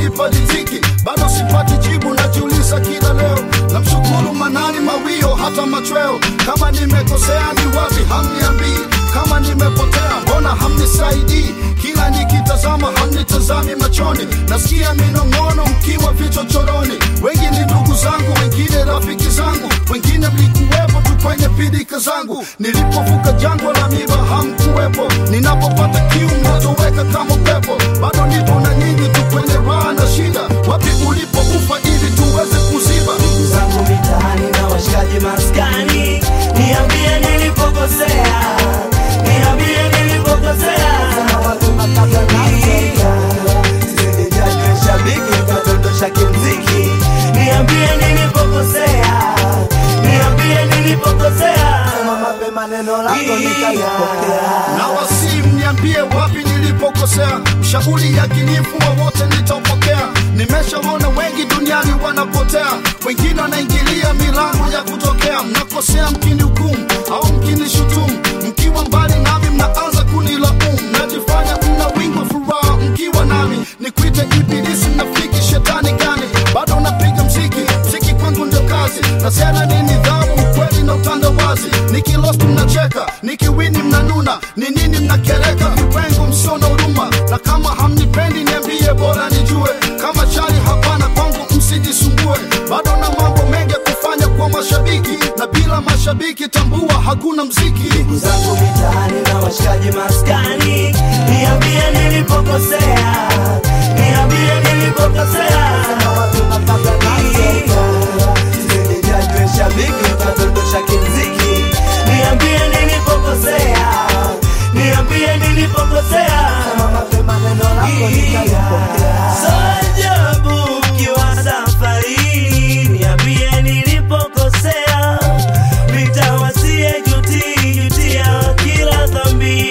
kunipa riziki bado sipati jibu najiuliza kila leo namshukuru manani mawio hata machweo kama nimekosea ni wapi hamniambii kama nimepotea mbona hamnisaidii kila nikitazama hamnitazami machoni nasikia minong'ono mkiwa vichochoroni wengi ni ndugu zangu wengine rafiki zangu wengine mlikuwepo tu kwenye pidika zangu nilipovuka jangwa la miba hamkuwepo ninapopata kiu mnatoweka kama upepo bado nipo na nyinyi tu kwenye raha na shida wapi ulipoufa ili tuweze kuziba ndugu zangu mitaani na washikaji maskani, niambie nilipokosea, niambie nilipokosea. Sisijajwe shabiki kadondosha kimziki, niambie nilipokosea, niambie nilipokosea. Mapema neno lako nitalipokea. na wasi mniambie wapi nilipokosea shauri ya kinifu wowote nitaupokea nimeshaona wengi duniani wanapotea wengine wanaingilia milango ya kutokea mnakosea mkini hukumu au mkini shutumu mkiwa mbali nami mnaanza kunilaumu mnajifanya mna wingi wa furaha mkiwa nami nikwite ibilisi mnafiki shetani gani bado napiga mziki mziki kwangu ndio kazi nasema ni nidhamu ukweli na utandawazi nikilost mnacheka nikiwini mnanuna ni nini mnakereka vipengo msio na huruma na kama hamnipendi niambie bora nijue kama chali hapana kwangu msijisumbue bado na mambo mengi ya kufanya kwa mashabiki na bila mashabiki tambua hakuna mziki ndugu zangu mitaani na washikaji maskani, niambie nilipokosea, niambie nilipokosea. Sisijajwe shabiki kadondosha kimziki, niambie nilipokosea, niambie nilipokosea. So ajabu ukiwa safarini, niambie nilipokosea nitawasie juti jutia kila dhambi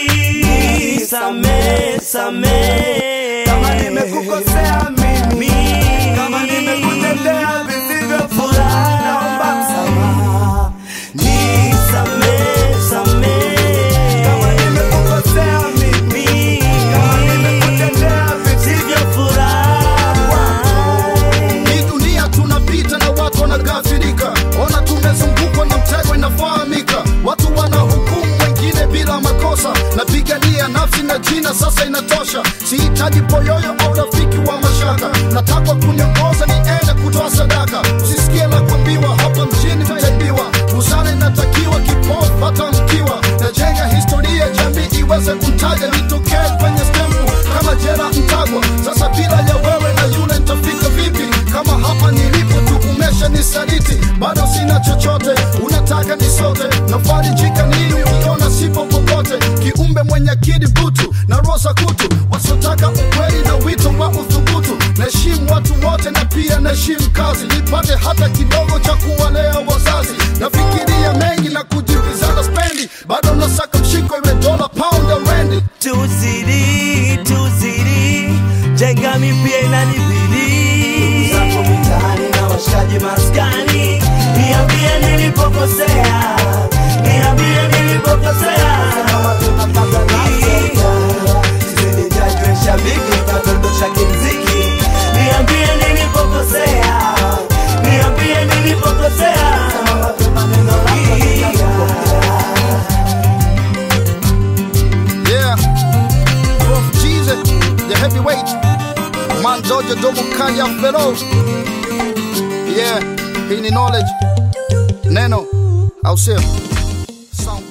same same kama nimekukosea mimi kama nimekutendea visivyo furaha naomba msamaha nisamee samee kama nimekukosea mimi kama nimekutendea visivyo furaha hii dunia tunapita na watu wanagafirika ona tumezungukwa na mtego inafahamika watu wanahukumu wengine bila makosa napigania nafsi na jina sasa inatosha sihitaji poyoyo au rafiki wa mashaka natakwa kuniongoza niende kutoa sadaka usisikie la kuambiwa hapa mjini tutaibiwa busara inatakiwa kipofu hata mkiwa najenga historia jamii iweze kumtaja nitokee kwenye stempu kama jera mtagwa sasa bila ya wewe na yule nitafika vipi kama hapa nilipo tu umesha nisaliti bado sina chochote unataka nisote nafarijika nini ukiona sipo popote kiumbe mwenye akili butu na rosa kutu wasiotaka ukweli na wito wa uthubutu naheshimu watu wote na pia naheshimu kazi nipate hata kidogo cha kuwalea wazazi nafikiria mengi na kujibizana spendi bado nasaka mshiko iwe dola pound ya rendi tuzidi tuzidi jenga mipya inanibidi zako mitaani na washikaji maskani niambie nilipokosea niambie nilipokosea sisijajwe shabiki kadondosha kimziki niambie nilipokosea niambie nilipokosea Yeah, Prof Jesus, the heavyweight. Man Doja Domo Kanya Fero. Yeah, hii ni knowledge. Neno, au sio? Sound